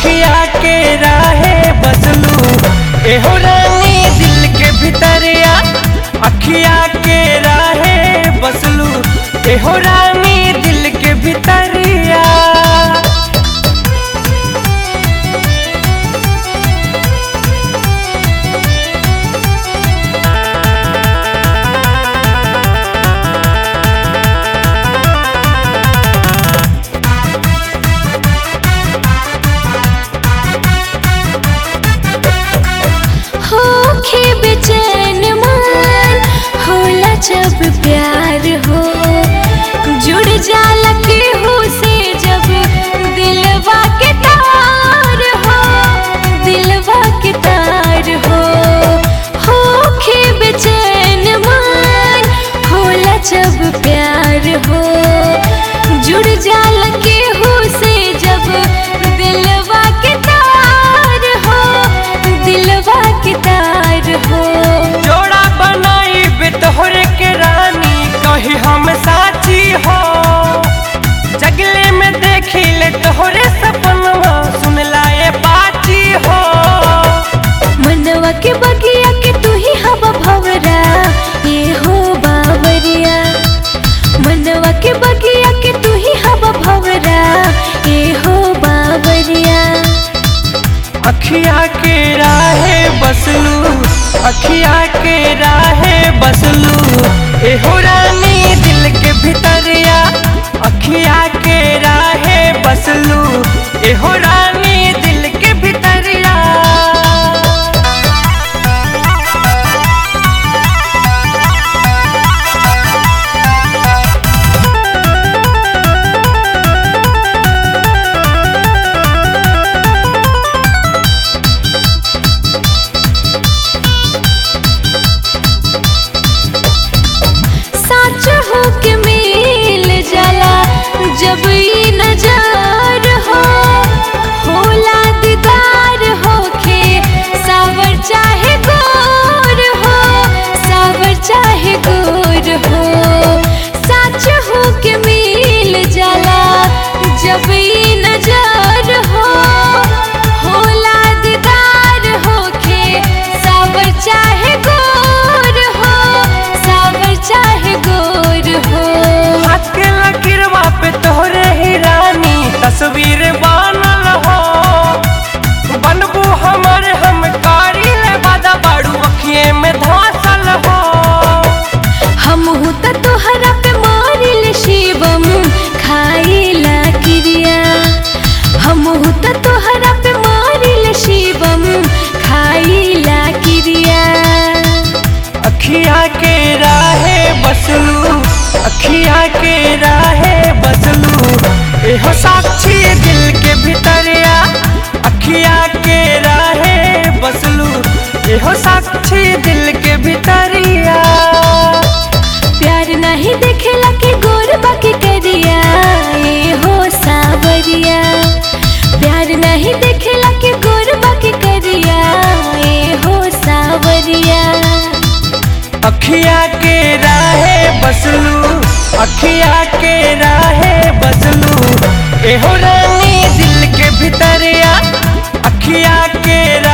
अखिया के राहे बसलू एहो रानी दिल के भितरिया अखिया के राहे बसलू एहो रानी दिल के भितरिया होखे बेचैन मन होला जब प्यार हो जुड़ जाला केहू से जब दिलवा के तार हो दिलवा के तार हो होखे बेचैन मन होला जब प्यार हो जुड़ जाला केहू से जब दिलवा के तार हो दिलवा के तार हो जोड़ा बनाई बितोहरे के रानी कही हम साची हो जगले में देखी ले तोहरे सपनवा सुन लाए बाची हो मनवा के बगिया के तू ही हवा भवरा ये हो बावरिया मनवा के बगिया के तू ही हवा भवरा ये हो बावरिया अखिया के राहे बसलू अखिया के राहे बसलू एहो रानी दिल के भितरिया अखिया के राहे बसलू एहो रानी दिल के भितरिया साच हो के मिल जाला जब ई नजार हो होला दीदार होखे सावर चाहे गोर हो सावर चाहे गोर हो साच हो के मिल जाला जब ई नजार हो होला दीदार होखे सावर चाहे गोर हो सावर चाहे गोर हो हाथ के लकीरवा पे तोहरे ही रानी तस्वीर बनल हो बनबू हमर हम कारी ले बादा बाड़ू अखिए में धासल हो हम त तोहरा पे मारिल शिवम खाइला क्रिया हम त तोहरा पे मारिल शिवम खाइला क्रिया अखिया के राहे बसलू अखिया के राहे बसलू एहो साक्षी दिल के भितरिया अखिया के राहे बसलू एहो साक्षी दिल के भितरिया प्यार नहीं देखेला के गोर बाकी करिया ए हो सावरिया प्यार नहीं देखेला के गोर बाकी करिया ए हो सावरिया अखिया के राहे बसलू अखिया के राहे बसलू एहो रानी दिल के भितरिया अखिया के